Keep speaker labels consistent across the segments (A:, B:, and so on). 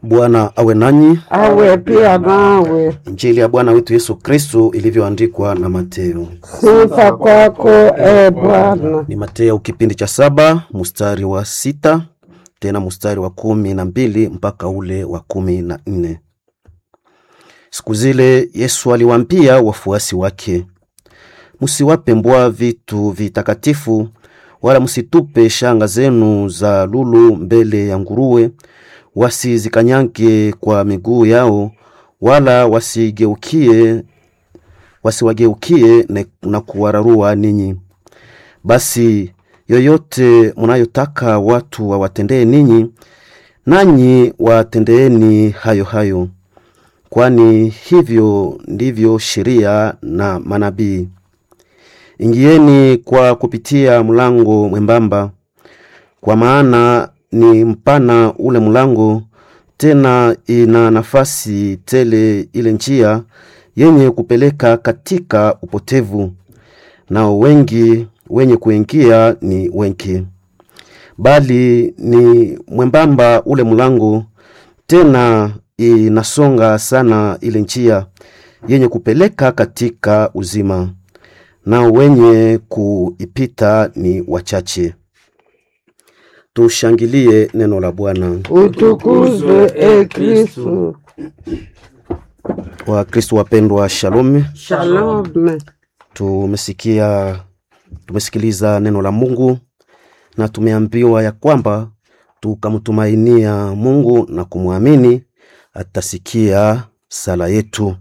A: Bwana awe nanyi.
B: awe pia nawe.
A: Injili ya Bwana wetu Yesu Kristo ilivyoandikwa na Mateo.
B: Sifa kwako e Bwana.
A: Ni Mateo kipindi cha saba mstari wa sita tena mstari wa kumi na mbili mpaka ule wa kumi na nne. Siku zile Yesu aliwaambia wafuasi wake, msiwape mbwa vitu vitakatifu, wala msitupe shanga zenu za lulu mbele ya nguruwe, wasizikanyange kwa miguu yao, wala wasigeukie wasiwageukie na- na kuwararua ninyi. Basi yoyote mnayotaka watu wawatendee ninyi, nanyi watendeeni hayo hayo, kwani hivyo ndivyo sheria na manabii. Ingieni kwa kupitia mlango mwembamba, kwa maana ni mpana ule mlango, tena ina nafasi tele ile njia yenye kupeleka katika upotevu, nao wengi wenye kuingia ni wengi. Bali ni mwembamba ule mlango, tena inasonga sana ile njia yenye kupeleka katika uzima, nao wenye kuipita ni wachache. Tushangilie neno la Bwana.
B: Utukuzwe e Kristu.
A: Wakristo wapendwa, shalom.
B: Shalom.
A: Tumesikia, tumesikiliza neno la Mungu na tumeambiwa ya kwamba tukamtumainia Mungu na kumwamini atasikia sala yetu,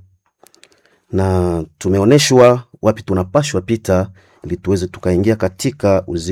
A: na tumeonyeshwa wapi tunapashwa pita ili tuweze tukaingia katika uzima